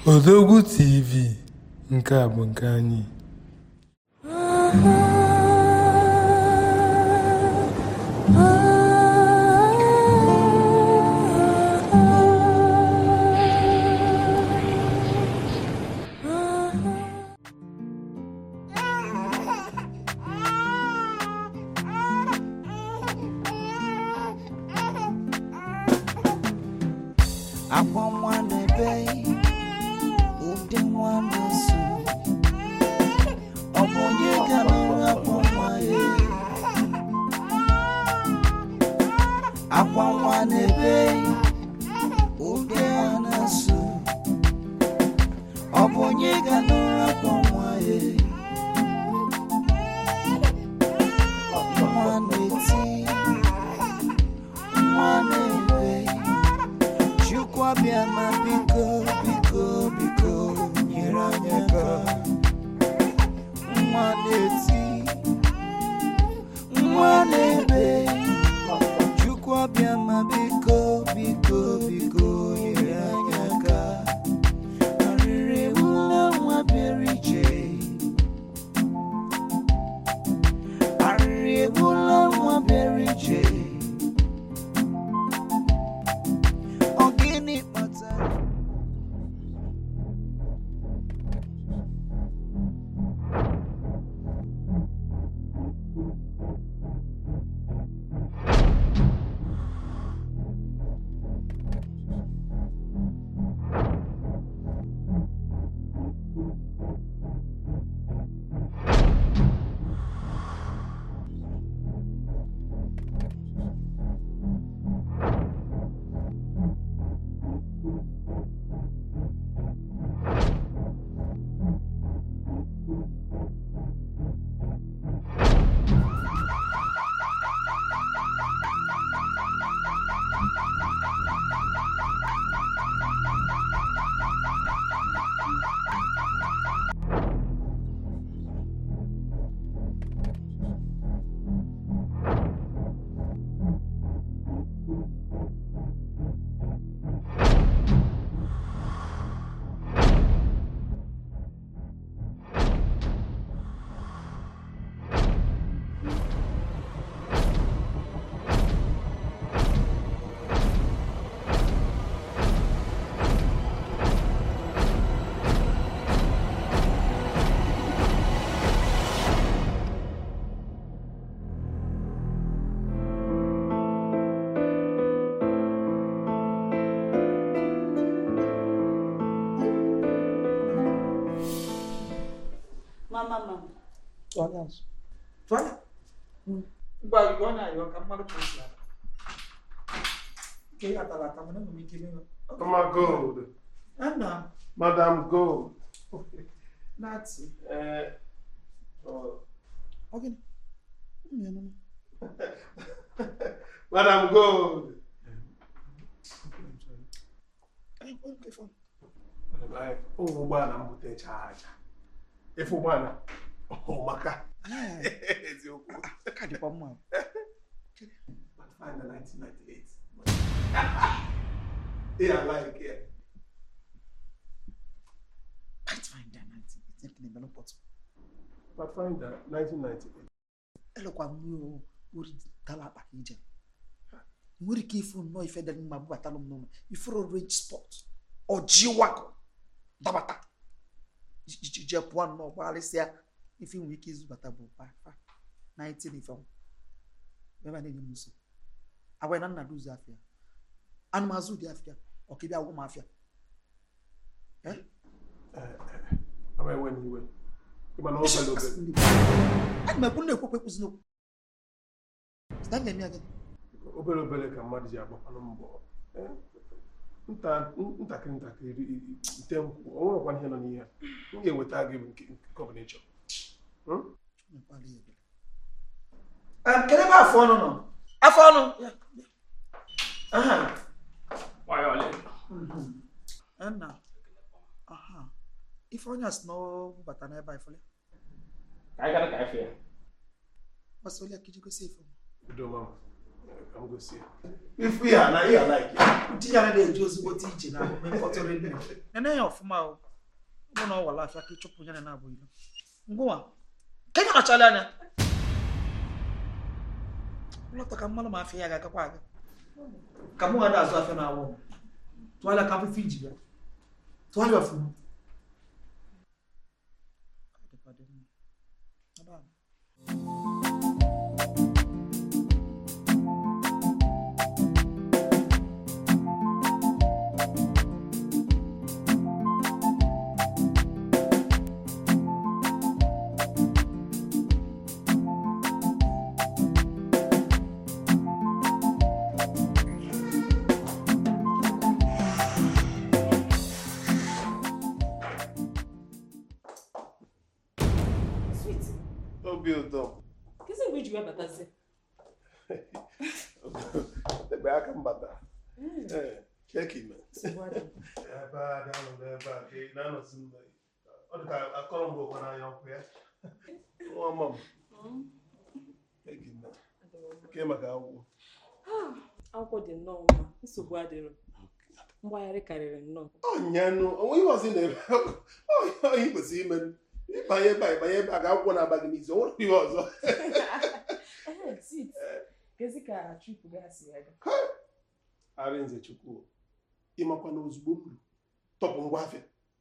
Odogwu TV nke a bụ nke anyị akwa nwa na-ebe ụdị nwa na-eso ọ bụ onye gara akwa nwa ya akwa nwa na-ebe ụdị nwa na-eso ọ bụ onye gara akwa nwa ya nwa na-eti nwa na-ebe Chukwu abịa ma biko biko biko nyere anyị aka nwa na-eti nwa na-ebe Chukwu abịa ma biko biko biko nyere anyị aka arịrị ụlọ nwa bịara ije arịrị ụlọ nwa bịara ije Ọ gịnị kpatara Mama, mama. Tụọla azụ. Tụọla. Ngwa igwe ọ na-ayọ ka mmadụ ka o si ala. Nke ya tara ata mana enwere m ike ime Mama Gold Ana Madam Gold na-atị. eh, oh, Ọ gịnị? Mmiri nụ. Madam Gold Ee, ọ nke fọ. ụmụ ụgbọala m butecha aja efe ụgbọala ọ maka Ee, eziokwu aka dịkwa mma. But find the 1998 ị alaike ya Pathfinder 19 nke na-eme n'ụbọchị. Pathfinder 1998 Elekwa m ori dala akpa ka ije. Nwere ike ifu nnọọ ife dị mma bubatalụ m n'ụlọ. Ifuru range spot. Ọjị wakọ. Dabata. Ije pụọ nnọọ gbagharịsịa ife nwere ike izubata bụ pa 19 ife ọnwụ. ebe a na-enye m nso agwa na nna duzi afịa anụmazụ dị afịa ọkịbịa agwụ m afịa ama enwe n'iwe ịma na obere obere ana m ekwu na-ekwekwe ekwuzi n'okwu sita na-eme ya gịnị obere obere ka mmadụ ji agbakwanụ mbọ Eh, nta- ntakịrị ntakịrị i- i- ite nkwụ o nwerekwa ihe nọ n'ihe a. m ga-eweta gị nke nke ọbụla ị chọrọ Hmm? Nkwali ya ebele. Em, kedu ebe afọ ọnụ nọ afọ ọnụ Ya, ya. Aha. Mhm. Nna. Aha. ife onye a sị na ọ bata n'ebe a ifele Ka anyị gara ka anyị fee. gbasa onye ka iji gosi ife Udo mama ka m gosi ya ifu ya na ihe alaiki di ya na-eji ozigbote ije na omume mkpọtụrụ nne nene ya ọfụma o bụ na ọ wala afịa ka ịchụpụ ya na abụ ilo ngwa ka ị nọchala anya lọta ka mmanụ ma afịa ya ga-agakwa aga ka mụ ga na-azụ afịa na-awụ m tụgharịa ka afụfụ iji bịa tụgharịa ọfụma Ọ dịkwa dị mma. Ebe a. Sweet. obi ụtọ Kezi mgbe iji wee batazi? ebe aka m batara ee cheki me Nsogbu adịghị. ebe a dị anọ n'ebe a ka ị na-anọzi mgbe ọ dị ka akọrọ mgbe ụkwa n'anya ọkụ ya nwa mma m Mm, cheki me adịghị mma. ke maka akwụkwọ Ah, Akwụkwọ dị nnọọ mma. Nsogbu adịrọ. Mgbagharị karịrị nnọọ. ọnyanụ onwe ihe ọzọ ị na-eme ọhịa ị kwesịrị ime ịbanye ebe a ịbanye ebe a ga akwụkwọ na-aba gị n'izu o nwere ihe ọzọ Ehe, sweet. Kezi ka trip gasị ya ga. arịnze chukwu ịmakwa na ozugbo m ruru tọpụ ngwa afịa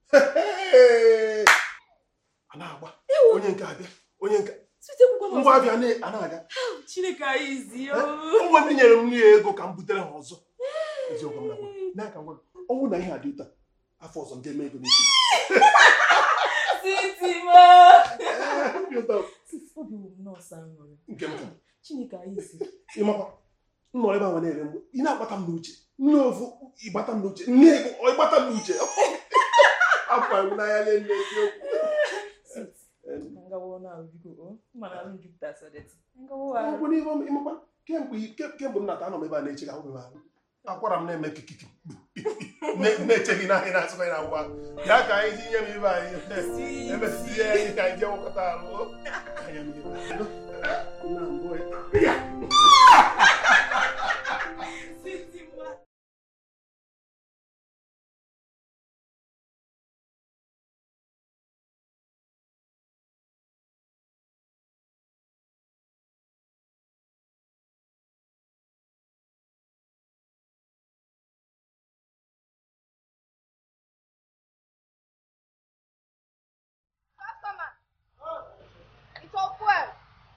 a na-agba onye nke abịa onye nke Sweet ekwukwa m ngwa ọzọ. abịa na- a na-aga Chineke anyị izi o. ụmụ ndị nyere m nri ya ego ka m butere ha ọzọ eziokwu m nakwa n'aka ngwa ọ bụrụ na ihe a dị ụta afọ ọzọ ndị eme ego n'isi gị Sweet ma. Ee, obi ụtọ Sweet obi wụ m nọọsụ aṅụrị. nke m ka Chineke anyị izi. ịmakwa m nọ ebe ahụ na-ere mgbe ị na-agbata m n'uche nne ofu ịgbata m n'uche nne ịgbụ- ịgbata m n'uche afọ m n'anya na-eme eziokwu Sweet. Ka ngawa na ahụ biko o. Mana alụ jupụta sadeti. Ngawa ahụ. ọgwụ n'ihe ịmakwa kemgbe ke- kemgbe m nata anọ m ebe a na-eche ka ahụ m ahụ akwara m na-eme kikiki Na- na-eche gị n'ahịa na-asụkwa ya na ngwa ya ka anyị tinye m ibe anyị emesizie anyị ka anyị jee nwekọta arụ anya m ibe anyị. Nna mbụ ya. Sweet ma. Customer. It's all fuel.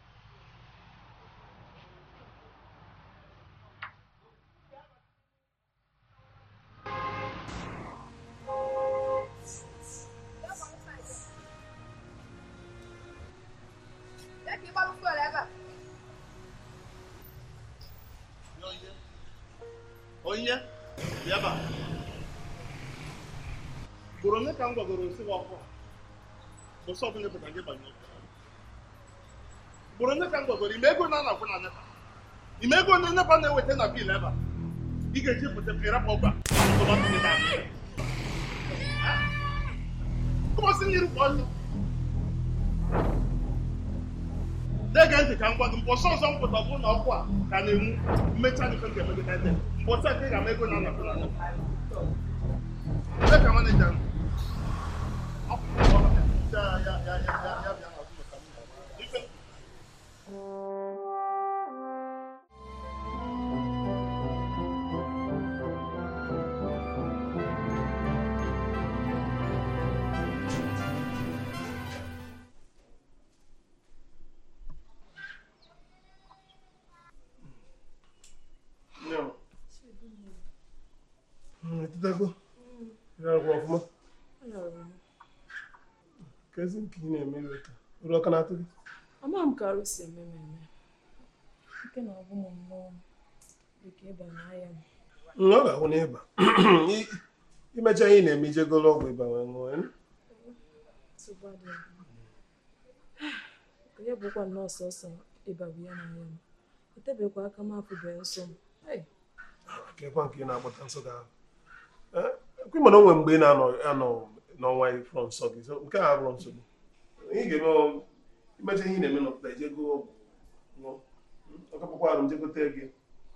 Jẹ́ kí n bá fuel ẹ bẹ̀. onye bịaba gboro onye ka m gwagoro osi gị ọkụ bụsọ ọbụla pụta gị banye ọkụ gboro onye ka m gwagoro ime ego na-anakwu na nepa ime ego na nepa na-eweta na bil ebe a ị ga-eji pụta ịrapụ ọgba kụmasị nyiri kpọ ọsọ dege ntị ka m gwa gị mbọsọ ọzọ m pụta bụ na ọkụ a ka na-enwu mmecha dị nke emegide ede mbọsọ a ka ị ga-ama ego na anapụ na anapụ Ebe ka maneja m Akwụkwọ ya ya ya ya ya ya bịa n'azụ maka m ife Nne m. Etetago? Ịrarụkwa ọfụma? Kezi nke ị na-eme iwe ka uru ọka na-atụ gị? Ama m ka arụ si eme m eme. Ike na-agwụ m nnọọ dịka ịba n'ahịa m. Mm, Ọ ga-ahụ n'ịba. I- Imecha ihe ị na-eme ijegolo ọgwụ ịba wee ṅụọ ya. Nsogbu adịghị. Onye bụkwa nnọọ sọsọ ịba bụ ya n'ahịa m. Etebekwa aka m afụbeghị nsọ m. Hey, Kekwa nke ị na-agbata nsọ gị ahụ. Eh, ekwe mana o nwere mgbe ị na-anọ anọ n'ọnwa ifrọ nsọ gị so nke a abụrụ nsogbu ị ga-eme ọ- imecha ihe ị na-eme n'ọpụta ije gụọ ọgwụ ṅụọ ọkapụkwa arụ m jegote gị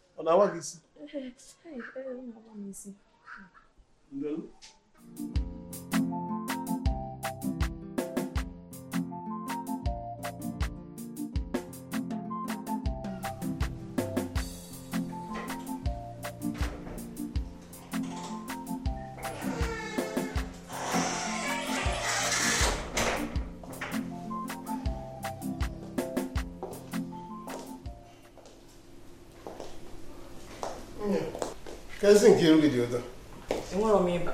ọ na-awa gị isi Ee, ee, ee, ọ na-agba m isi. Ndelu. Kezi nke iru gị dị ụtọ. Enwerọ m ịba.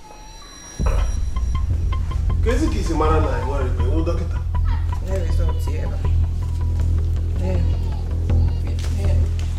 Kezi ka isi mara na enwere ikpe iwu dọkịta. Lee rizọtụ ya ebe a. Ee. Ee.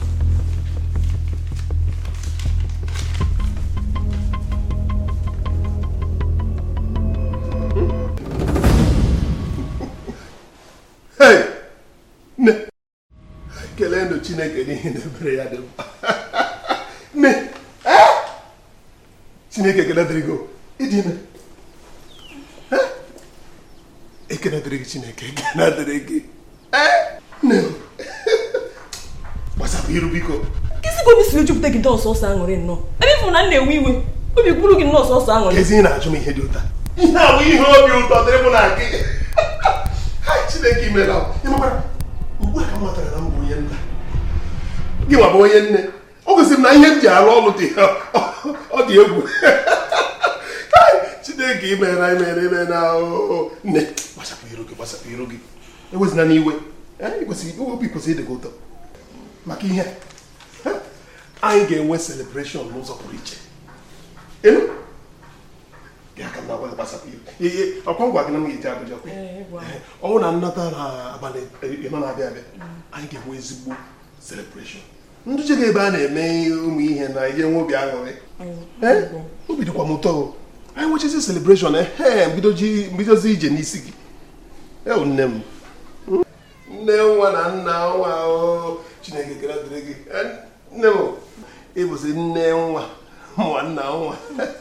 Hey! Nne! Kelee ndụ Chineke n'ihi na ebere ya dị mkpa. Nne! Eh! Chineke ekele dịrị gị o. ịdị ime. Eh! Ekele dịrị gị Chineke, ekele dịrị gị. Eh! Nne! Gbasapụ iru biko. Nkịsị ka obi siri jupụta gị dọọsọ ọsọ aṅụrị nnọọ. Ebe ịfụ na m na-ewe iwe, obi kwuru gị nnọọ sọsọ aṅụrị. Kezi ị na-ajụ m ihe dị ụtọ. Ihe a bụ ihe obi ụtọ dịrị mụ na gị. Hai, Chineke imela m. Ị makwara, ugbu a ka m matara na m bụ onye nna. Gị nwa bụ onye nne. O gosi m na ihe m ji arụ ọrụ dị ọ dị egwu. Hai, Chineke imela imela imela oo. Nne, gbasapụ iru gị gbasapụ iru gị. Ewezina n'iwe. Eh, ị kwesịrị obi kwesịrị ịdị gị ụtọ. Maka ihe a, anyị ga-enwe celebration n'ụzọ pụrụ iche. Elu? ya ka m na-agwa gị gbasapụ iru ihe ọkwa ngwa gị na m ga-eji Abuja kwa Ee, gwa m. ọnwụ na nnata na abalị ịnọ na-abịa abịa anyị ga-enwe ezigbo celebration ndị je ebe a na-eme ụmụ ihe na ihe nwe obi aṅụrị Eh? obi dịkwa m ụtọ o. anyị nwechizi celebration ehe mbidoji- mbidozi ije n'isi gị ewu nne m nne nwa na nna nwa o chineke kere dịrị gị Eh, nne m ịbụzi nne nwa nwa nna nwa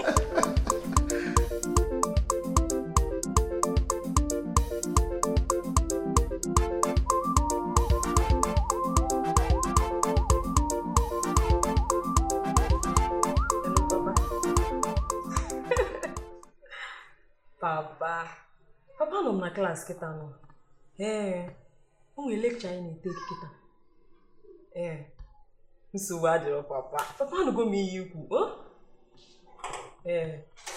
Hello, Papa. Papa. Papa nọ m na klaasị kịta nọ. Ee. O nwere lekchọ anyị na-ete kịta. Ee. Nsogbu adịrọ papa. Papa anụgo m ihe ikwu. O? Ee.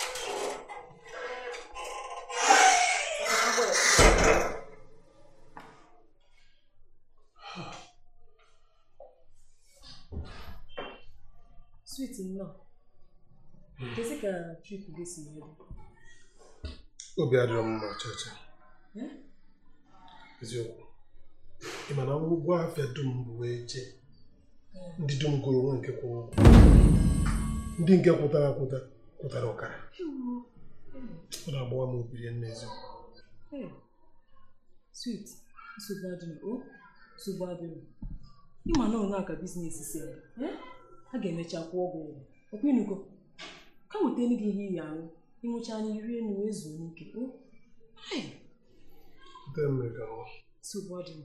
Sweet nnọọ. Kezi ka trip gị si wee dị? obi adịrọ m mma chacha Eh? eziokwu ị ma na ụgwọ afịa dum bụ wee jee ndị dum gụrụ onwe nke kwụrụ ụgwọ ndị nke kwụtara akwụta kwụtara ọkara ọ na-agbawa m obi ya n'eziokwu Hey, sweet, nsogbu adịghị o nsogbu adịghị ịma na onye aka biznes si eme eh? a ga-emecha kwụọ ụgwọ ụgwọ ọkwa ịnụgo ka wetara gị ihe iyi aṅụ ịṅụcha anya iri enu wee zuo n'ike o Hai, Nke m mere ka ọ nsogbu adịghị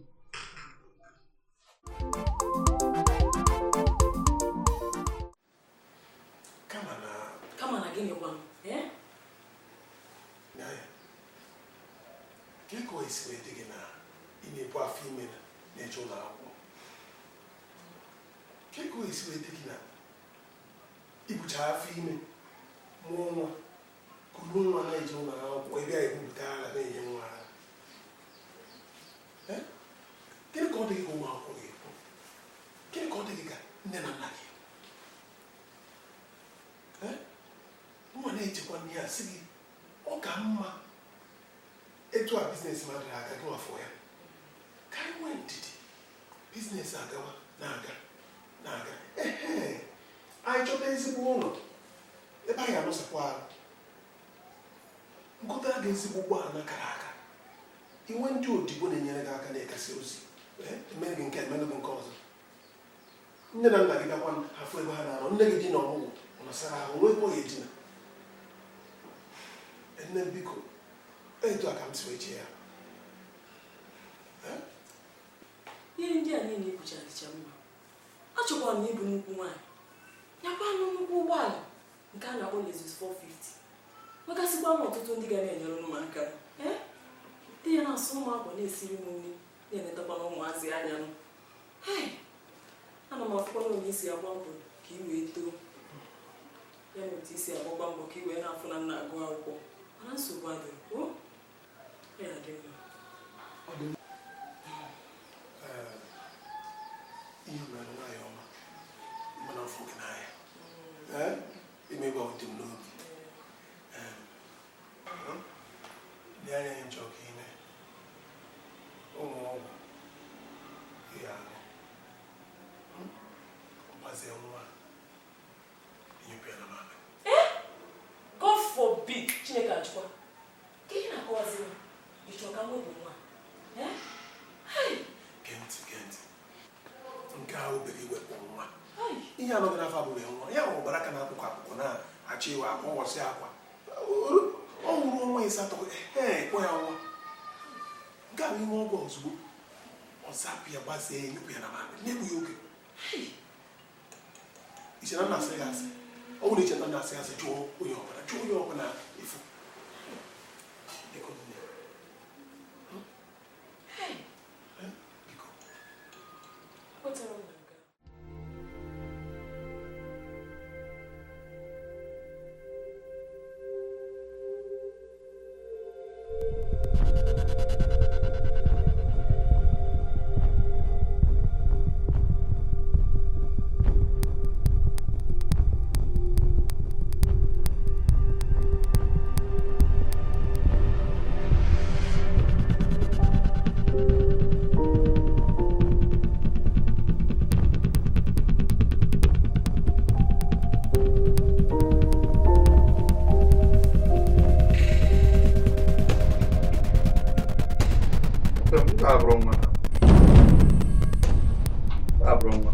kama na kama na gịnị gwanụ eh? ya ya ka ka o esi wee dị gị na ị na-ebu afọ ime na na-eje ụlọ akwụkwọ ka ka o esi wee dị gị na ibucha afọ ime mụọ nwa kuru nwa na-eje ụlọ akwụkwọ ebe a ebupụta ara na-enye nwa ara Eh? gịnị ka ọ dị gị ka ụmụ akwụkwọ ga-ekwu gịnị ka ọ dị gị ka nne na nna gị Eh? nwa na-echekwa nne ya sị gị ọ ka mma etu a biznes mmadụ aga gị nwafọ ya ka anyị nwee ndidi biznes agawa na-aga na-aga ehe anyị chọta ezigbo ụlọ ebe anyị anọsakwa arụ nkụtara gị ezigbo ụgbọala kara aka inwe ndị odibo na-enyere gị aka na-ekasi ozi eh, emere gị nke emere gị nke ọzọ nne na nna gị gakwa afọ ebe ha na-anọ nne gị dị na ọmụgwọ ọ nọsara ahụ nwee ebe ọ ga-edina nne biko etu a ka m si wee chee ya Eh? ihe ndị a niile ekwuchara dịcha mma achọkwara m ịbụ nnukwu nwaanyị nyakwa nụ nnukwu ụgbọala nke a na-akpọ Lexus 450 nwegasịkwa m ọtụtụ ndị ga na-enyere m aka ee di ya na-asụ ụmụ akwa na-esiri m nri na-enetakwa na ụmụazị anya nụ hei ana m afụkwa na onye isi agba mbọ ka ị wee too ya na otu isi agbakwa mbọ ka ị wee na-afụ na nna agụ akwụkwọ mana nsogbu adịghị o ya dị mma ihe mere nwaanyị ọma mana ọfụ gị n'anya Ee, imebe ọ dị m n'obi Ee, dị anya ihe njọ ka ime ụmụ ọgwụ ihe ahụ gbazie nwa inyepụ ya na mamị God forbid Chineke achịkwa ka ihe na-akọwazi m ị chọrọ ka m wepụ nwa Eh? Hai! gee ntị gee ntị nke ahụ obere iwepụ nwa Hai! ihe anọghị n'afọ abụghị nwa ya hụrụ bara aka na akwụkwọ akwụkwọ na-achọ iwe akwa ụbọchị akwa ọ nwụrụ ọnwa ịsatọ ee kpọ ya nwa nke a bụ ihe ọgwụ ozugbo ọ zapụ ya gbazie ya nyepụ ya na mamịrị na-egbughị oge iche na nna asị ya asị ọ bụrụ iche na nna asị ya asị jụọ onye ọbụla jụọ onye ọbụla efu Biko, nne. Hai! Eh, biko. Kwetara m na nke a. abụrụ nwa abụrụ nwa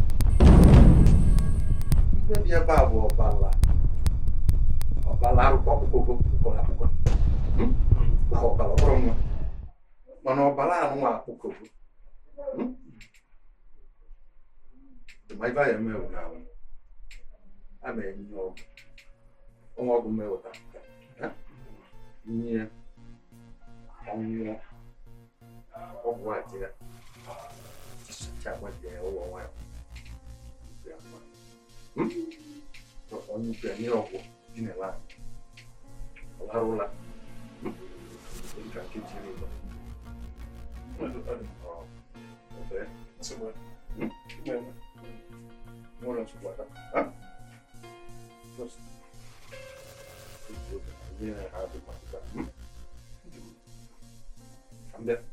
ibe dị ebe a bụ ọbala ọbala arụkọ ọkpụkpọ kpụkọrọ akpụkọ na ọbala bụrụ nwa mana ọbala anụ nwa akpụkọbụ ma ibe anyị eme na ahụ a na-enye ọgwụ ọnwa ọgwụ mmewụta nye ọnwụọ ọgwụ a jira chakwa jẹ ụlọ nwayọ onye ukwu ya nye ọgwụ dị n'ala ọ larụla dịka nkeji iri ụlọ nwere nsogbu aka just ihe ha dị maka I'm there.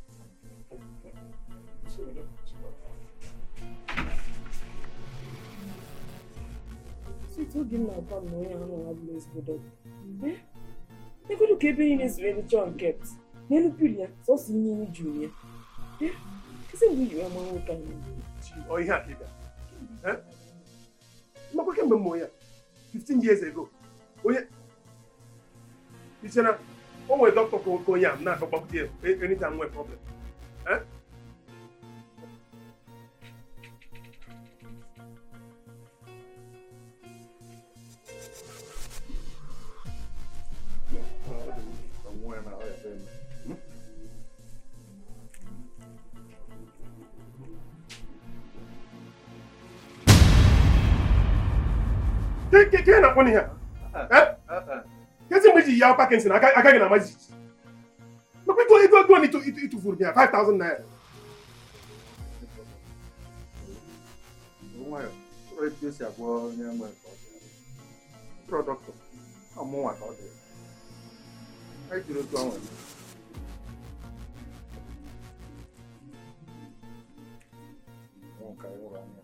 site oge m na-agwa m na onye ahụ nọ bụla ezigbo dọkịta egodu ka ebe niile zuru elu chọọ nke n'elu pil ya sọsọ ihe imi juru ya kezi mgbe i ji wee ma nwoke ahụ Ọ ihe a ka ị bịara. Eh? Makwa kemgbe m mụrụ ya 15 years ago onye ichere o nwere dọkịta ka ka onye a m na-akọ gbakwute ya anytime nwee problem Eh? Ke- ke- ke na-akpọ n'ihe a Eh? kezi mgbe i ji ya Parkinson aka aka gị na-amazi jijiji makwa ego ego ego ịtụ- ịtụ- ịtụfuru m ya 5000 naira nwayọ ụlọ etu esi agwọ onye nwe nke ọ dị ụlọ dọkịta ọmụnwa ka ọ dị anyị jiri otu ọnwa nwoke anyị hụrụ anya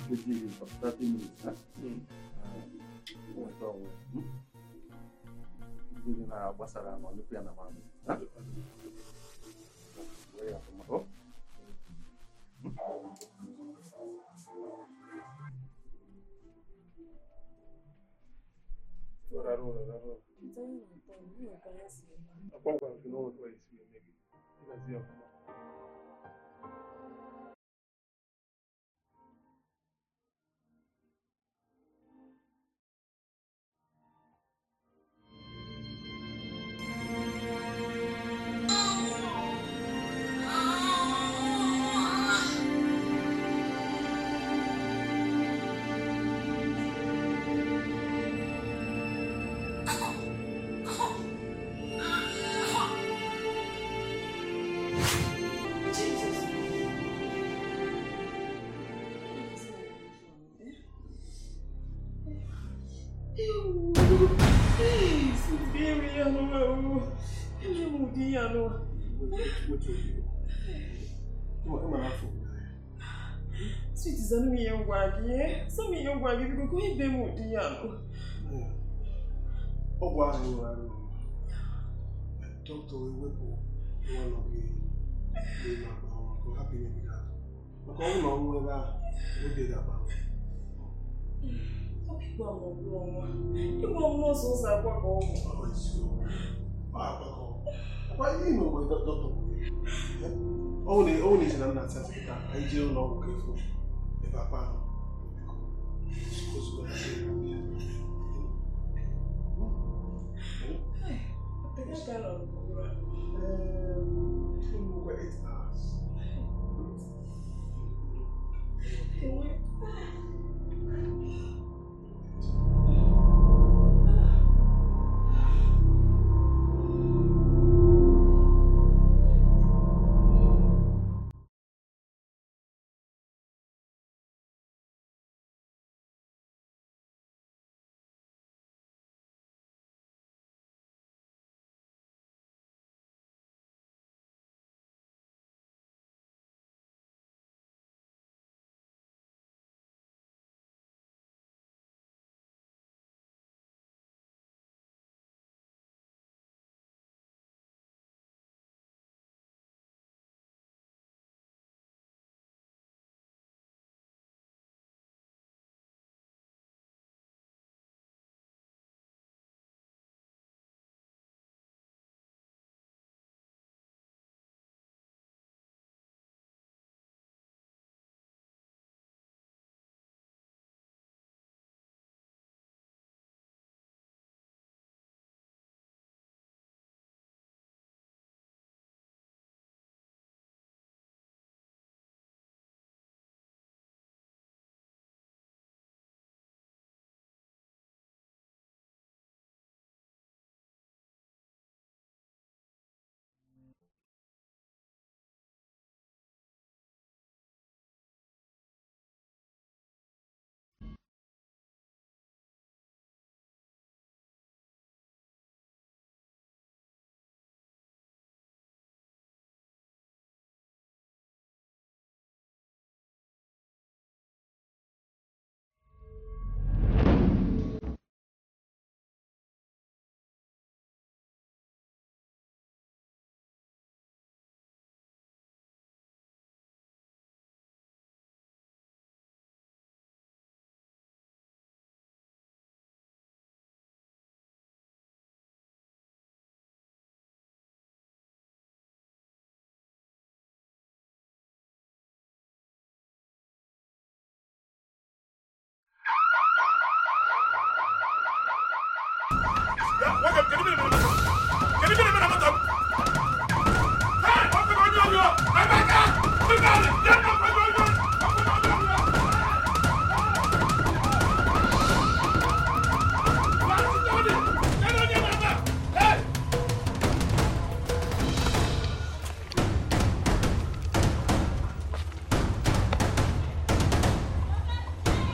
nkeji iri for 30 minutes ha? nweta onwe hmm? ndị gị na-agbasara ma ọnyụpụ ya na mamị ha? Were ya ọfụma. Oh. Rarụ ụlọ, rarụ ụlọ. Akwa gwara gị na o nwere esi eme gị. Ịgazi ọfụma. Sweet zanu mi yẹn gwa gị ẹ sọ mi yẹn gwa gị biko kò ebe m ụdị ya nọ. ọgwụ ahụ nwere arụ dọkịta ewepụ nwa nọ gị n'ime akpa ahụ ka ọ hapụ imebi gị ahụ maka ọnwụ na ọnwụ ebe ahụ oge ga-agba Ịgwa m ọgwụ ọnwa ịgwa m n'ụzọ ụzọ akwa ka ọ bụ. ọkwa ihe ime mgbe dọkịta kwuru ọnwụ na ọnwụ na-eji na nna asatị kịta anyị jee ụlọ ọgwụ ka efu ebe akpa ahụ ozugbo na Ị ga nọ n'ụra. Ngwa eight hours. Enwe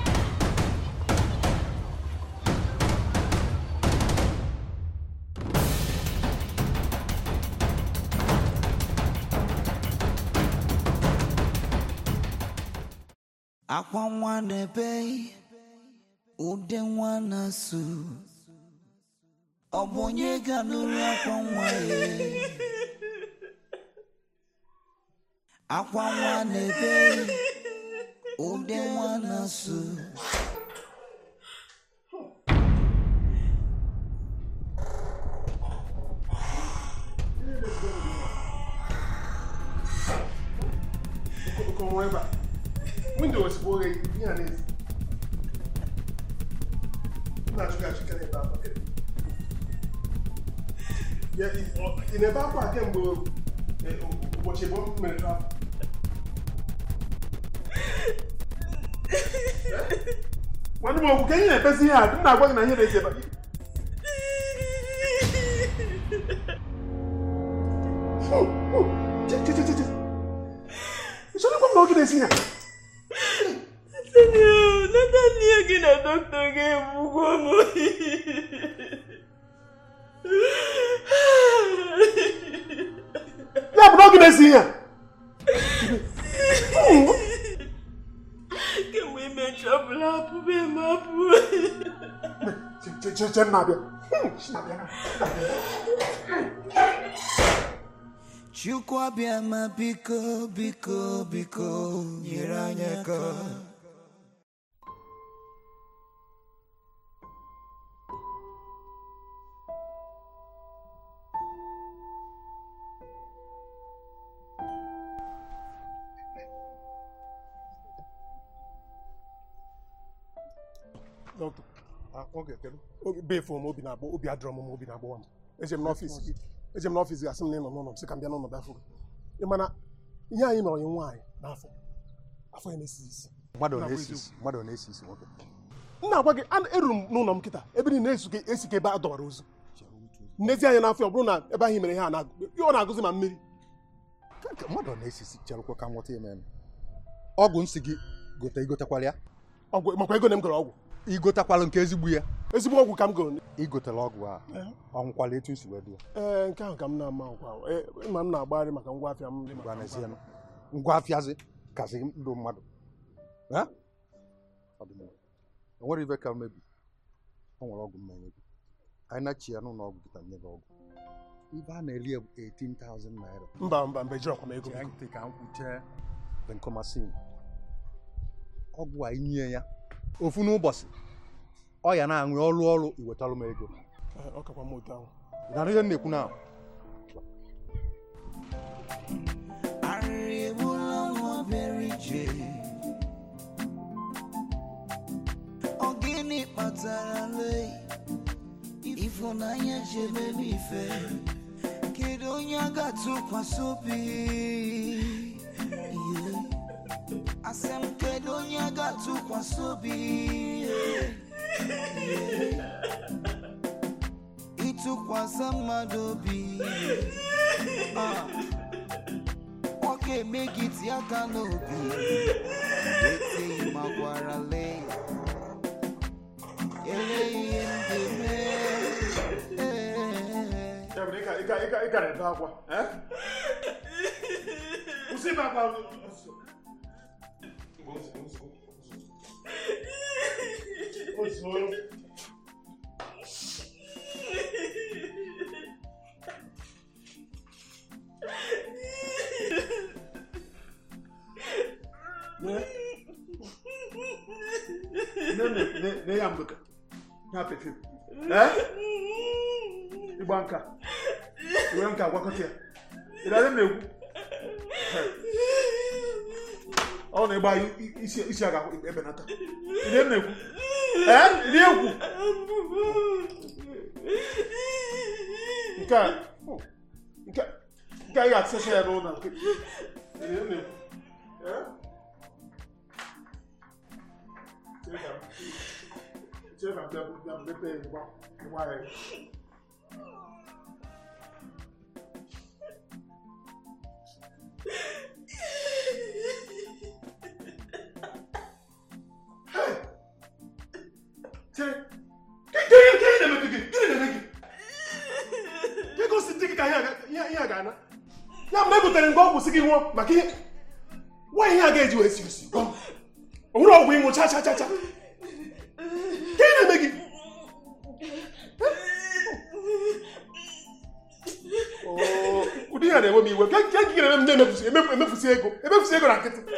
Hey! akwa nwa na-ebe ude nwa na-asụ ọ bụ onye ga-anụrụ akwa nwa ya akwa nwa na-ebe ude nwa na-asụ Como ebe a windo ozugbo oghe ihe a na-ezi na-achụga achụga n'ebe akwa Ya, ị ọ- ị na-ebe akwa a kemgbe eh, ụbọchị bụ mere trafik nwanne m okwu ka ihe na-ebezi ihe a m na-agwa gị na ihe na-ezi ebe a. Oh, oh, che- che- che- che- che. Ị chọrọ ịgwa m na oge na-esi ihe a? Nathaniel, Nathaniel gị na dọkịta ga-egbukwa m. ya bụ na oge na-esi ihe a? Kemgbe ime chọpụla apụbe m apụ. Che- che- che- che m na-abịa Hmm, na-abịa, na-abịa. Chukwu abịa ma biko biko biko nyere anyị aka Dọkịta, obi befuo m obi na-agbọ obi adịrọ m m obi na-agbọwa m eje m n'ọfịs gị eje m n'ọfịs gị asị m na ị nọ n'ụlọ m sị ka m bịa n'ụlọ bịa fụ gị ị mana ihe anyị mere onye nwaanyị n'afọ afọ ya na-esi isi mmadụ Na-agwa na-esi isi mmadụ na-esi isi nwoke m na-agwa gị a- eruru m n'ụlọ m kịta ebe niile esuke esi ka ebe a dọwara ozu nnezi anya n'afọ ọ bụrụ na ebe ahụ mere ihe a na ọ na-agụzi ma mmiri Ka- ka mmadụ na-esi isi cherụkwa ka nweta ime eme ọgwụ nsị gị gote igotekwala ya ọgwụ makwa ego na m goro ọgwụ igotekwala nke ezigbo ya ezigbo ọgwụ ka m goro igotela ọgwụ a ọnwụkwala etu nsi wee dị ya ee nke ahụ ka m na-ama nkwa Ee, ma m na-agbagharị maka ngwa afịa m dị maka gwa n'ezie ngwa afịazi kasị ndụ mmadụ Ha? Ọ dị mma. o nwere ibe ka mmebi o nwere ọgwụ mmanya gị anyị na-chi ya n'ụlọ ọgwụ kịta nye gị ọgwụ ibe a na-eri ya bụ 18,000 naira mba mba mba ejiri ọkwa m ego Chee ntị ka m kwuchee benkomasin ọgwụ a inye ya ofu n'ụbọchị ọ ya na-aṅụ ọrụ ọrụ iwetalụ m ego Ee, ọ kakwa m otu ahụ ị na ihe m na-ekwu na arịrị egbula nwa bịara ije ọ gịnị kpatara lee ịfụnanya ji emebe ife kedu onye a ga-atụkwasị obi Ihe. asị m kedu onye a ga-atụkwasị obi Ihe. ịtụkwasị mmadụ obi Ah. ọ ga-eme gị tie aka n'obi eteghị ma gwara lee ele ihe m ga-eme Ee. Ya bụ na ị ga- ị ga- ị ga- ị gara ebe akwa eh? kwụsị ibe akwa ozugbo ne ya mgbeka ya pefe eh? ịgba nka iwe nka gwakọta ya ịdara m na-ekwu ọ na-ịgba isi isi aga ebenata ịdị m na-ekwu ee ịdị egwu nke a nke nke a ị ga-atụsacha ya n'ụlọ nke ịdị m na-ekwu ee chere ka m chere ka m bịa bịa mepee ya ngwa ngwa ya Chere, gịnị gịnị na-eme gị? Gịnị na-eme gị? Gị gosi di gị ka ihe a ga- ihe ihe a ga-ana. Ya bụ na egotere ngwa ọgwụ si gị nwụọ maka ihe nwa ihe a ga-eji wee si osi gwa m. o nwere ọgwụ ịṅụ cha cha cha cha ka ị na-eme gị Oo, ụdị ya na-enwe m iwe ka ka gị na-eme m na-emefusi emefu- emefusi ego emefusi ego na nkịtị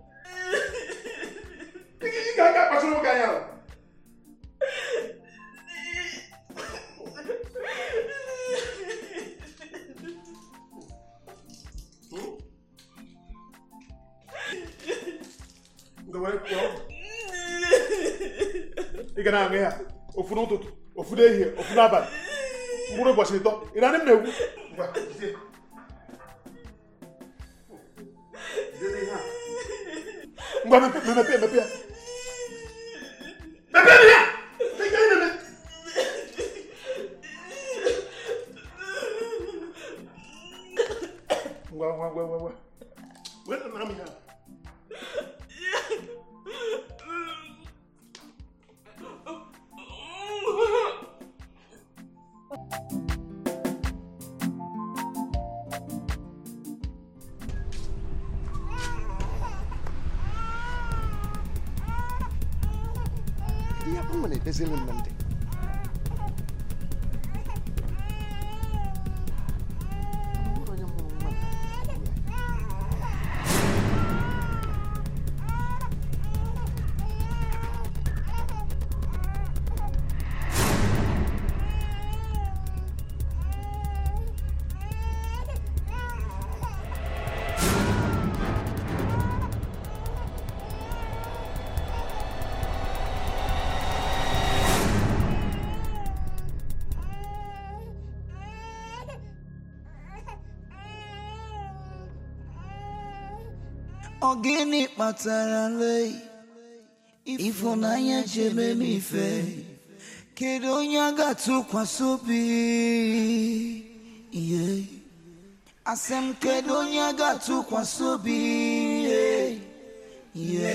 Ị ga- ị ga-aga akpachara oge anya ala Nga were pụọ. ị ga na-aṅụ ya ofu n'ụtụtụ ofu n'ehihie ofu n'abalị mkpụrụ ụbọchị ịtọ ị na-adị m na-egwu Ngwa, jide. Jide ihe a. ngwa mepe mepe mepe ya mepe ya Ị ga na-eme? ngwa ngwa ngwa ngwa ngwa wee na m ya ihe akpa nwere edezili m na ndị Onwere onye mụrụ nwa na ya. Ọ gịnị kpatara lei ịfụnanya ji eme m ife kedu onye a ga-atụkwasị obi ihe asị m kedu onye a ga-atụkwasị obi ihe ihe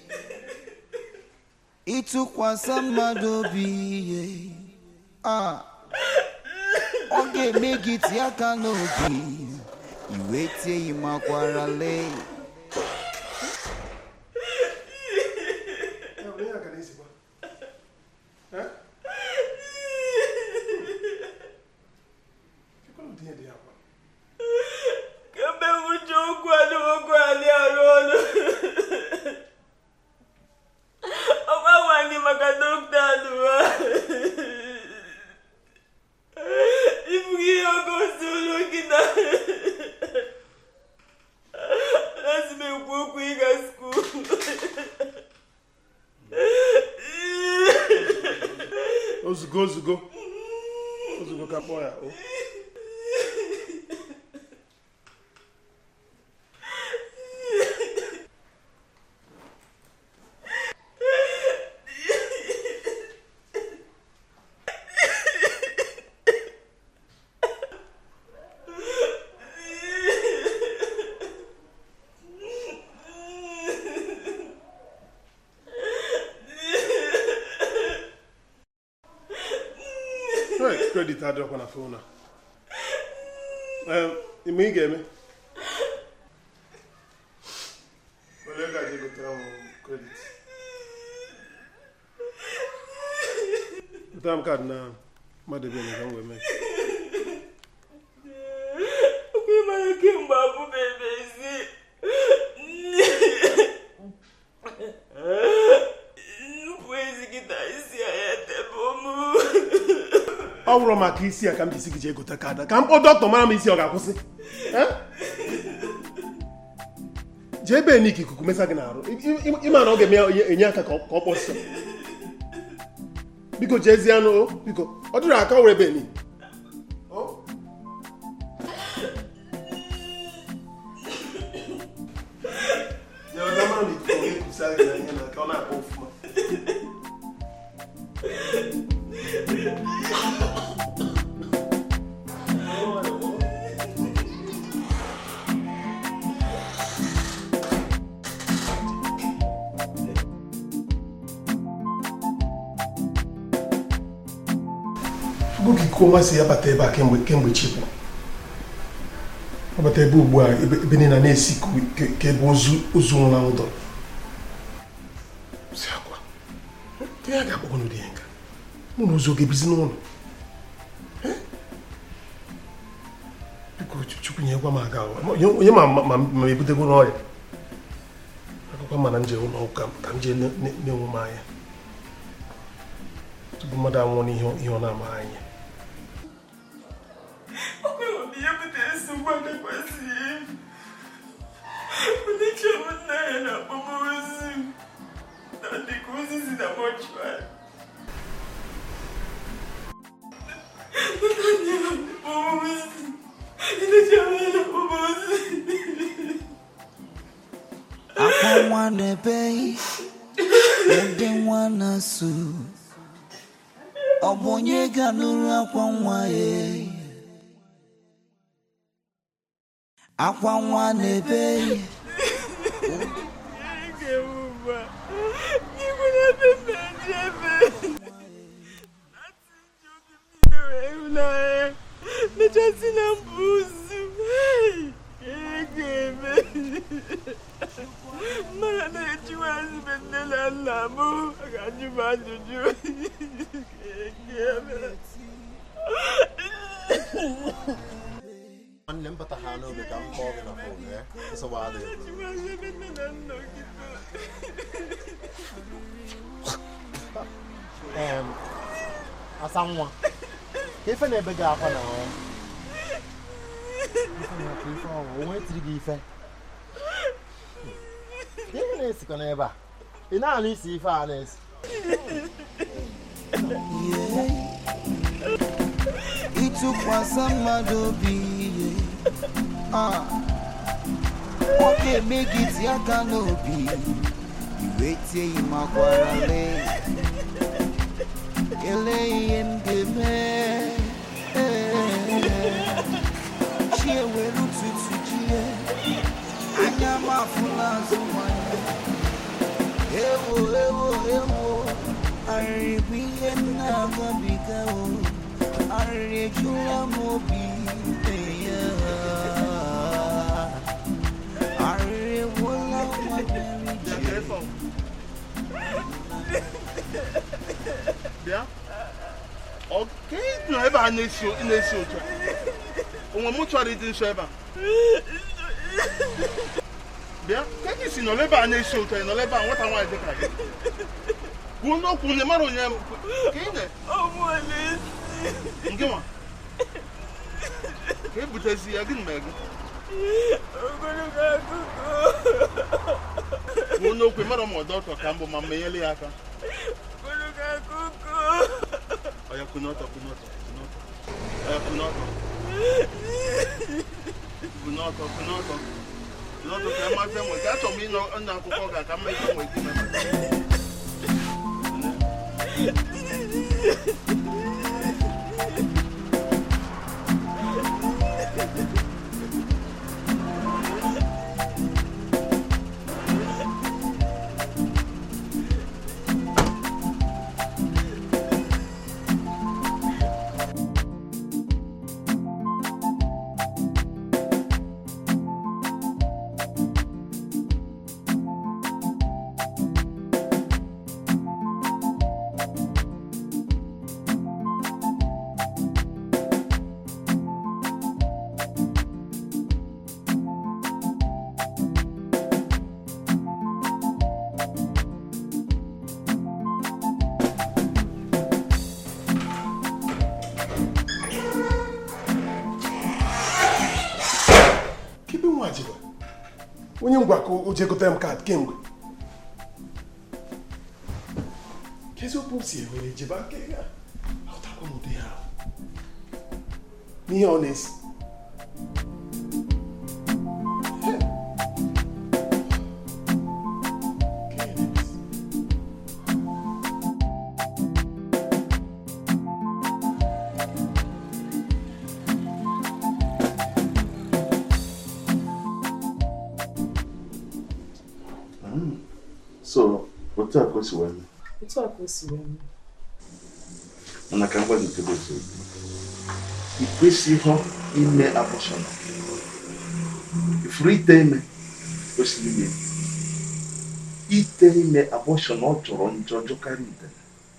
ịtụkwasị mmadụ obi ihe a ọ ga-eme gị tie aka n'obi iwe tie ịmakwara lee Ya bụ, ihe a gara ezigbo. Eh? Kekwala ụdị ihe dị ya kwa. kemgbe nwụcha okwu adị okwu adị arụ ọrụ ọgwa gwa gị maka dọkịta adụwa ibughị ihe oge osi ụlọ nkịta lazim ekwu okwu ịga skuul Ozugo ozugo. Ozugo ka kpọọ ya. o. Hey, credit adịrọkwa na fon a. Em, ime ị ga-eme? Were ego a jee gotere m credit. Gotere m kaadị na mmadụ ebe ka m wee mee. okwu ịmara kemgbe abụbeghị ezi nnupụ ezi kịta isi ya tebe mụ ọ bụrụ maka isi ya ka m jisi gị jee gote kaadị ka m kpọọ dọkịta mara m isi ọ ga-akwụsị Eh? jee ebe nik ikuku mesa gị n'arụ I- i- ịma na ọ ga-eme ya enye aka ka ọ ka ọ kpọsịa biko jezie anụ o biko ọ dịrị aka ọ were ebe ni ọ na-akpọ ọfụma oge ikuku ọma si abata ebe a kemgbe kemgbe chipụ abata ebe ugbu a ebe ebe niile na-esi ka- ka- ka ebe ozu ozu nwụrụ anwụ dọrọ ihe a ga-akpọkwanụ dị ya nka mụ na ụzọ ga-ebizi n'ụlọ Eh? biko chukwu nyekwa m aga ụwa Ma- onye ma ma- ma ma ebutego n'ọrịa akụkọ mana nje ụlọ ụka ka m jee ne- ne- na-enwe m anya tupu mmadụ anwụọ n'ihe ihe ọ na-amaghị anya ihe butere nsogbu a na-ekwesịghị m ndị chọrọ nna ya na-akpọba ozu m na dịka ozu si na mọchụarị akwa nwa na-ebe ebe nwa na-asụ ọ bụ onye ga-alụrụ akwa nwa ya akwa nwa na-ebe mechasị na mbụ ozu ga-eme mmadụ na-ejiwazi be nne na nna m ga-ajụ m ajụjụ ga-eme nwanne m bata ha n'oge ka m kpọọ gị na fon ya nsogbu adịghị Em, asa nwa ka ife na-ebe gị akwa na ọ ife na-akwa ife ọnwụ onwe tiri gị ife ihe na-esikọ n'ebe a ị na-anụ isi ife a na-esi ịtụkwasị mmadụ obi ihe Ah. ọ ga-eme gị tie aka n'obi iwe tie ịmakwara lee kelee ihe m ga-eme chi ewere ụtụtụ jie anya m afụla azụ nwanyị ewo ewo ewo arịrị bụ ihe m na-agabiga o arịrị ejula m obi ya arịrị ewuola nwa bịara ije bịa ọ ka ị nọ ebe a na-esi na-esi otu a onwe m chọrọ ịdị nso ebe a bịa ka ị si nọ ebe a na-esi otu a ị nọ ebe a nwata nwaanyị dị ka gị kwuo n'okwu na mara onye ka ị na nke nwa ka e butezi ya gị na gị ogologo akụkọ kwuo n'okwu mara ma ọ dị ọtọ ka mbụ ma menyele ya aka ogologo akụkọ ọya kwunọtọ kwunọtọ kwunọtọ ọya kwunọtọ kwunọtọ kwunọtọ kwunọtọ ka mmasị enwe ka achọrọ m ịnọ nna akwụkwọ ga ka mmekọ nwee ike imemata kebe nwa jikwa onye ngwa ka o jee gote m kaadị kemgbe kezi okwu m si ewere jebe aka ya ahụtakwa m ụdị ya ahụ n'ihe ọ na-esi so otu a ka o si wee mee otu a ka o si wee mee mana ka m gwa gị nke bụ eziokwu ị kwesịghị ime abọshọn ifuru ite ime kwesịrị ime ite ime abọshọn ọ jọrọ njọ jọkarị ite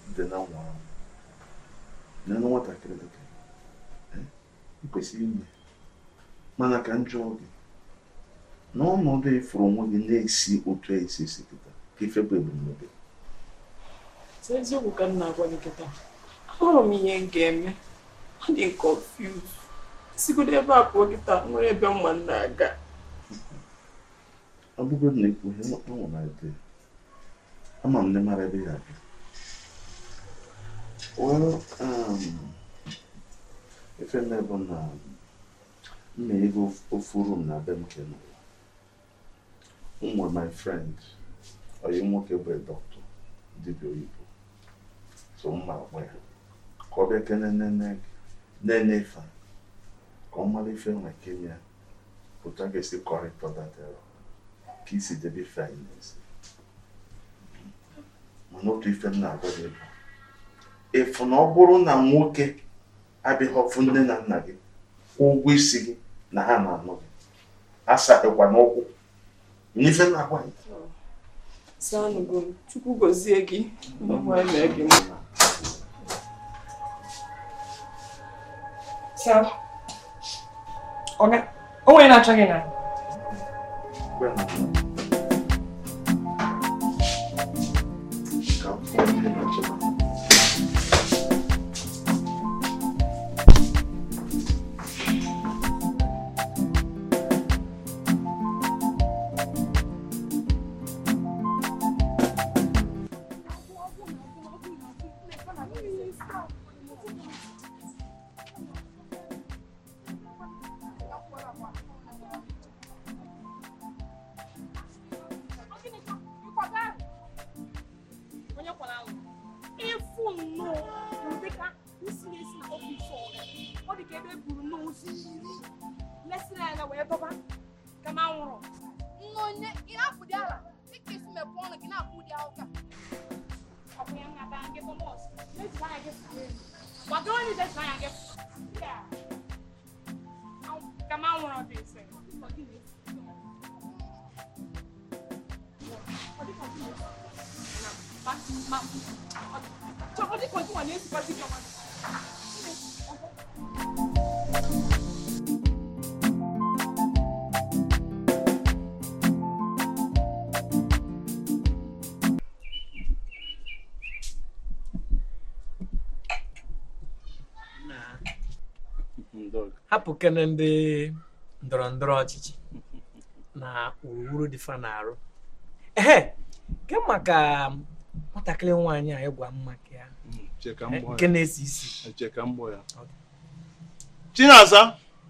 dị na nwa ahụ nene nwatakịrị dị ka ya. ị kwesịrị ime mana ka m jụọ gị n'ọnọdụ ịfụrụ onwe gị na-esi otu a esi esi kịta ka ife bụ ebumnobi Sị eziokwu ka m na-agwa gị kịta ahụrụ m ihe m ga-eme ọ dị m confused sigodo ebe a pụọ kịta nwere ebe mma m na-aga ọ bụgodị na ikwu ihe ọ na ede ama m na mara ebe ya abịa well um, ife nne bụ na mma ego ofu room na be m ke n'ụwa ụmụ my friend onye nwoke bụ dọkịta dibịa oyibo so mma agba ya ka ọ bịa kene nene nene ife a, ka ọ mara ife nwe kenya otu a ga-esi kọrịtọ datero ka isi debe ife anyị n'ezi mana otu ife m na-agwa gị bụ efu na ọ bụrụ na nwoke abịaghị ọfụ nne na nna gị kwụọ ụgwọ isi gị na ha na-anụ gị asaghịkwa n'ụkwụ n'ife m na-agwa gị Sanugo m Chukwu gọzie gị onye mee gị mma Sam. Ọga, o nwere na-achọ gị na. Mgbe m nọ, ka m fụọ ndị na-achịkwa onye kwara ahụ ịfụ nnọọ ụdịka isi na-esi na ọfịs ọga ọ dị ka ebe e buru nnọọ ozu iri lesịrị anya wee dọba ka ma nwụrụ nne onye ị na-apụ dị ala dịka isi mepụ ọnụ gị na-apụ dị ahụ ka ọ bụ ya nna baa gị bụ nọọsụ mejiri anya gị fụrụ elu gbado onye jejiri anya gị fụrụ ya ka ma nwụrụ dị ise ọ dị na-esi ọ dị ka ọ dị na-esi ma ma ọ dị ka ọ dị na-esikwazi gị ọma hapụ kene ndị ndọrọ ndọrọ ọchịchị na wuruwuru dị fa na-arụ ehe ke maka nwatakịrị nwaanyị a ịgwa mma ka ya Cheka eh, mbọ nke ya. na-esi isi Cheka mbọ ya. Chinaza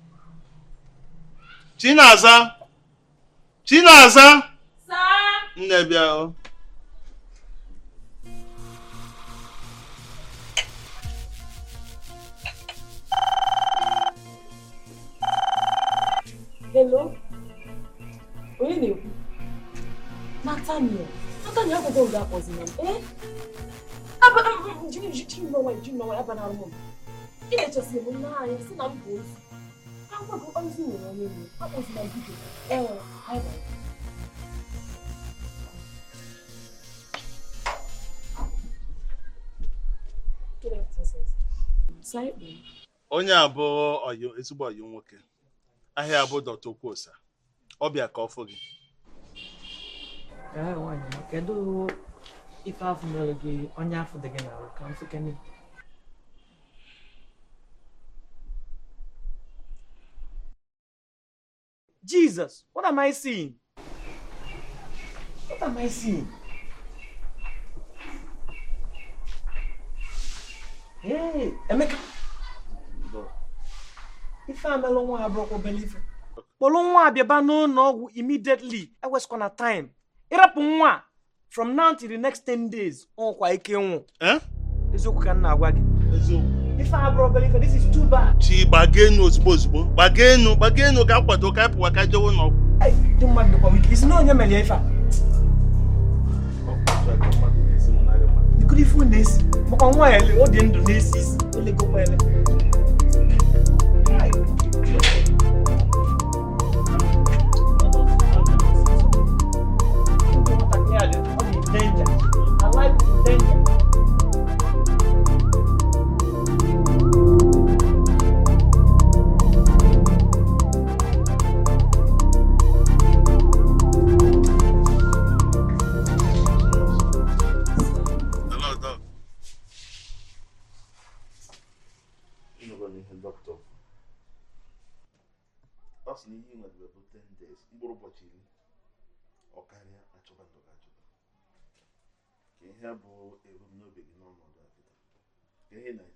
Chinaza Chinaza nne bịa o. Hello? Onye na-ekwu? Nathaniel. Nathaniel akwụkwọ nga akpọzina m. Eh? Aba jiri jiri n'ọnwa jiri n'ọnwa ya banara m. Ị na-echesi m n'anya si na m bụ ozi. Agwa gị ozi nwere onye nwe. Akpọzina m biko. Ee, anyị bara. Saịkpụ. onye a bụ ọyị ezigbo ọyị nwoke ahịa bụ dọta okwosa ọbịa ka ọ fụ gị Ee, nwaanyị ma kedu ife afọ mere gị onye afọ dị gị n'arụ ka m fụ kene Jesus, what am I seeing? What am I seeing? Hey, Emeka. Ife a melụ nwa abụrụkwa obere ife. Kpọrọ nwa a bịaba n'ụlọ ọgwụ immediately eweskwana time. Ịrapụ nwa a, from now till the next 10 days ọnwụkwa ike nwụ. Eziokwu ka m na-agwa gị. Ife a abụrụ obere ife, this is too bad. chi gbaga enu ozugbo ozugbo gbaga enu gbaga enu ka akwado ka anyị pụwa ka jewe ụlọ ọgwụ Ndị mmadụ dịkwa wike, isi na onye mere ya ife a. Ikuru ife unu na-esi, makwa nwa ya ele, ọ dị ndụ na-esi isi, elegokwa ele. Nwatakịrị a dị- ọ dị in danger. Her life is in danger. sị na ihe nwedebe bụ 10 days mkpụrụ ụbọchị iri ọ karịa achọba ndụ gị achọba ka ihe bụ ebumnobi gị n'ọnọdụ a kịta ka ihe na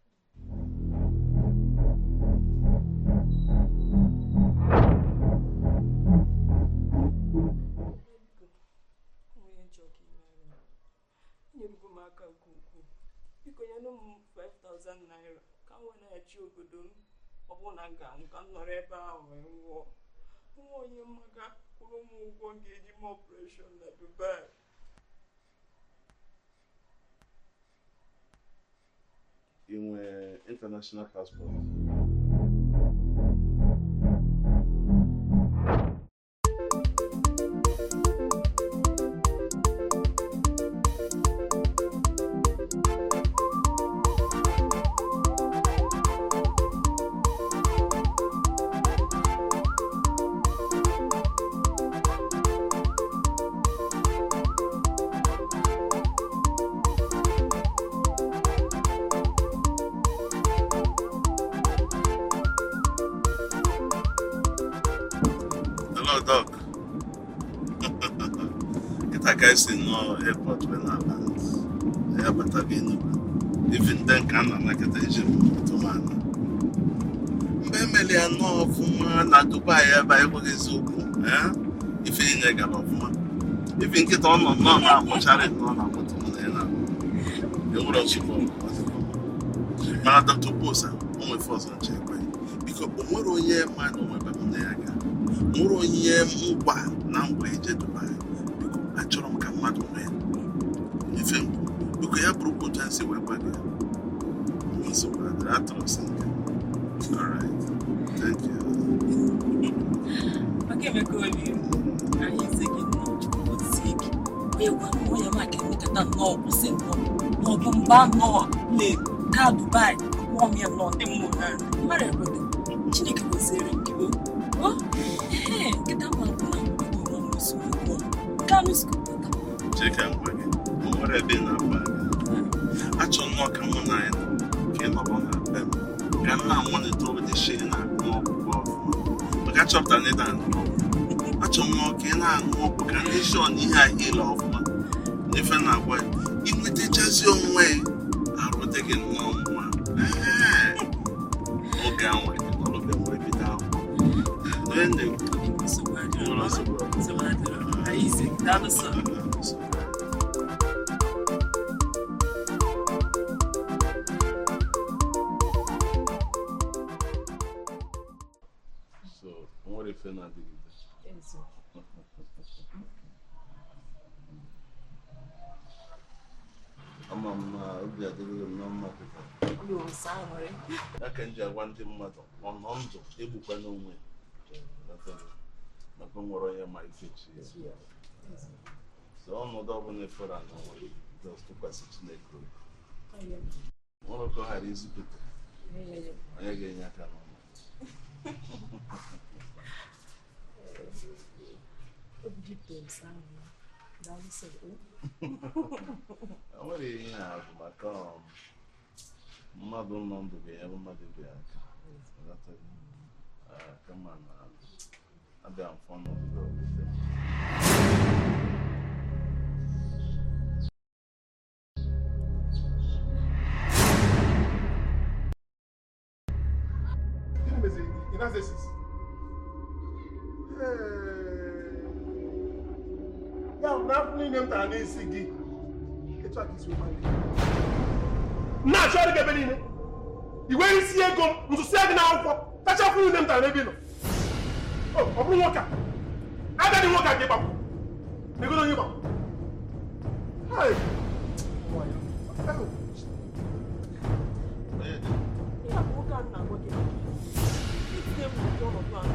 onye nchọ ka imere m enyerugo m aka nke ukwuu biko nyenụ m 5000 naira ka m wee na-echi obodo m ọ bụrụ na m ga-anwụ ka m nọrọ ebe ahụ wee nwụọ nwa onye mmaga kwụrụ m ụgwọ m ga-eji m ọpụreshọn na dubai ị nwee international passport Hello, Doc. Kịta ka esi nọọ airport wee na-abata ya bata gị Enugu. Even then ka a na-anakọta eji m tụmana. Mgbe emeli ya nọọ ọfụma na Dubai ebe a ekweghị eziokwu eh? ife inye gara ọfụma. Ife nkịta ọ nọ nnọọ na-amụcharị nnọọ na-amụtụ m na ya na enwere ọchịkọ mana Dr. Bosa o nwefe ọzọ nche ekwe biko o nwere onye mmadụ nwebe m na ya ga nwere onye ngwa na ngwa eje Dubai biko achọrọ m ka mmadụ nwee ife mbụ biko ya bụrụ otu a si wee gwa gị nsogbu adịrị atụrụ sị nke alright thank you maka emeka oliri anyị eze gị nnọọ chukwu gozie gị onye gwa m onye maka emekata nnọọ kwụsị nnọọ n'ọbụ mba nnọọ le ka dubai gwụọ m ya nnọọ ndị mmụọ na mmadụ ekweta chineke goziere m gị o ee nkịta mma bụ na mgbe nọ n'usoro ugbu a nke anụ sikọpụta chika ngwa gị o nwere ebe ị na-agba gị achọ nnọọ ka mụ na anyị nọ ka ị nọrọ na be m ka m na-amalite ụdị shi na-aṅụ ọgwụgwọ ọfụma maka achọpụtara na ị na-aṅụ ọgwụ achọ m nnọọ ka ị na-aṅụ ọgwụ ka ndị shọ na ihe ahụ ile ọfụma ife na-agwa ya inwetachazi onwe arụ dị gị nnọọ mma Ee. oge anwa ọlụbe wee bido akwụkwọ onye na-ekwu nsogbu adịrọ nwere nsogbu ọbụla. nsogbu adịrọ anyị ise gị daalụ sọ So, o nwere ife na-adịgide ama m na obi adịghị m na mma kịta ya ka m ji agwa ndị mmadụ ọ nọ ndụ egbukwa n'onwe ya. maka nwere onye ma ife chi ya so ọnọdụ ọbụla efere na onwe just tụkwasị chineke obi nwere ka ọ ghara izupụta onye ga-enye aka n'ọnụ o nwere ihe a bụ maka um, mmadụ nọ ndụ ga-enyere mmadụ ibe ya aka Ghọtaghị? Ah, kama na abịa mfọ ọnọdụ gị ọbụla. Gịnị meziri gị? Ị na-aza esisi? Ya bụ na afọ niile m tara n'isi gị, etu a ka isi ụma gị. Na-achọ ọrụ gị ebe niile. I were isi ego m, ntụsịa gị n'akwụkwọ, tacha afọ niile m tara n'ebe ị nọ. O, ọ bụrụ nwoke a. Agadi nwoke a ka ị gbapụ. Egodo onye gbapụ. Hai. Oh. Onye dị? ihe a bụ nwoke a na-agwa gị maka ya. itinye m n'ụdị ọnọdụ a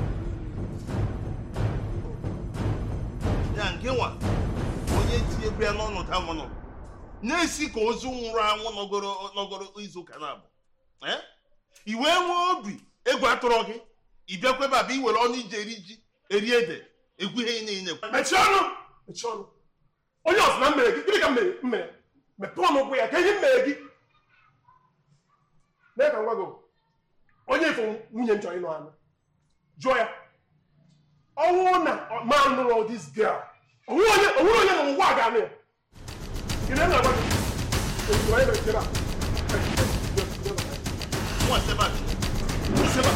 ya nke nwa onye tinyebụ ya n'ọnọdụ ahụ nọ na-esi ka ozu nwụrụ anwụ nọgoro nọgoro izu ụka na-abụ Eh? i wee nwee obi egwu atụrụ gị ị bịakwa ebe a bụ iwere ọnụ iji eri ji eri ede egwu ihe niile mechie ọnụ mechie ọnụ onye ọzọ na mmere gị gịnị ka m mere m mere mepee ọnụ ụkwụ ya ka ihe m mere gị mee ka m gwa gị onye ifo nwunye m chọrọ ịnụ anụ jụọ ya ọnwụ na man nụrụ this girl onwe onye onwe onye na ụwa ga-anụ ya ị na agwa gị ozugbo anyị mere jebe a nwa seba seba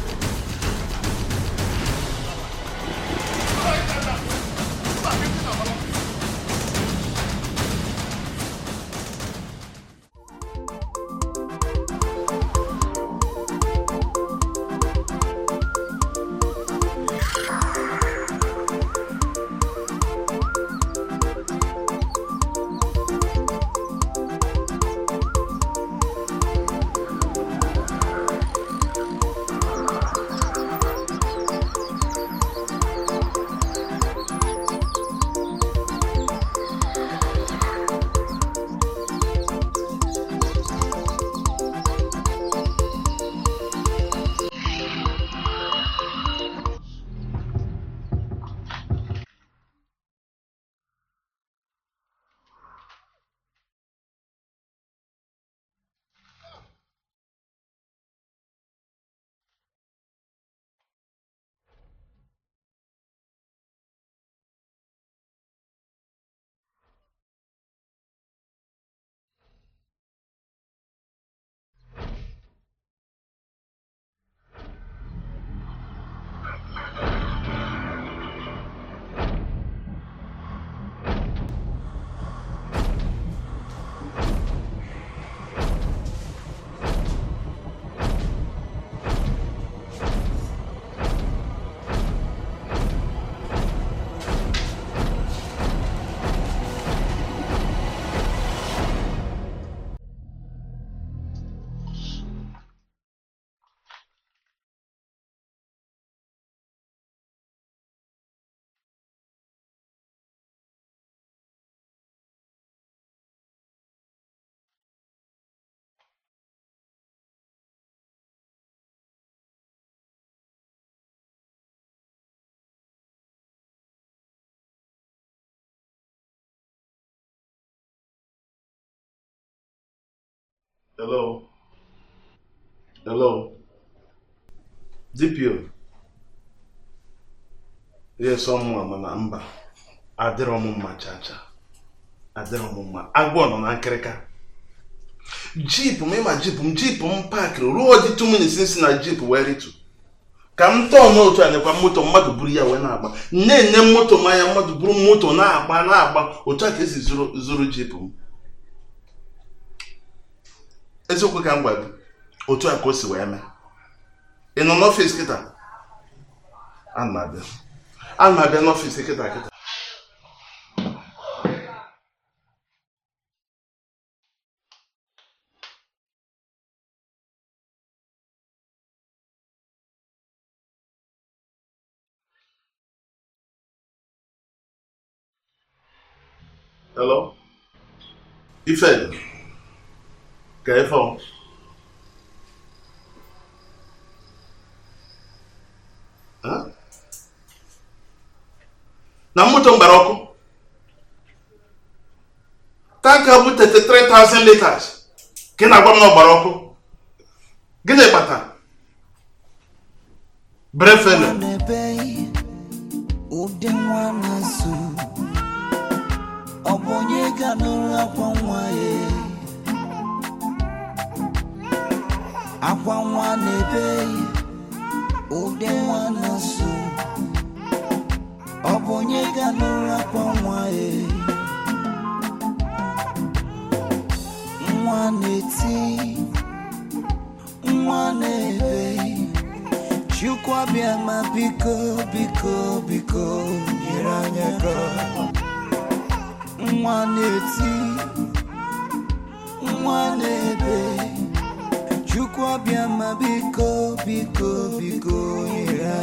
Hello. Hello. DPO. Yes, ọmụma mana mba adịrọ m mma chacha adịrọ m mma agwọ nọ na nkịrịka jip m ịma jip m jip m pakịrị ruo dị 2 minutes si na jip wee ritu ka m tọọ n'otu a nekwa moto mmadụ buru ya wee na-agba nne-ene moto m anya mmadụ buru moto na-agba na-agba otu a ka esi zuru zuru jip m eziokwu ka m gwa gị otu a ka o si wee mee ị nọ n'ọfịs kịta ana m abịa ana m abịa n'ọfịs kịta kịta hello ife ka ife ọ Huh? na moto m gbara ọkụ tanka bụ 33,000 liters ka ị na-agwa m na ọ gbara ọkụ gịnị kpatara brefele n'ebe ụdị nwa na-asụ ọ bụ onye ga n'ụlọ akwa nwa ya akwa nwa n'ebe ụdị nwa na-asụ ọ bụ onye ga n'ụlọ akwa nwa ya nwa na-eti nwa na-ebe Chukwu abịa ma biko biko biko nyere anyị aka nwa na-eti nwa na-ebe Chukwu abịa ma biko biko biko nyere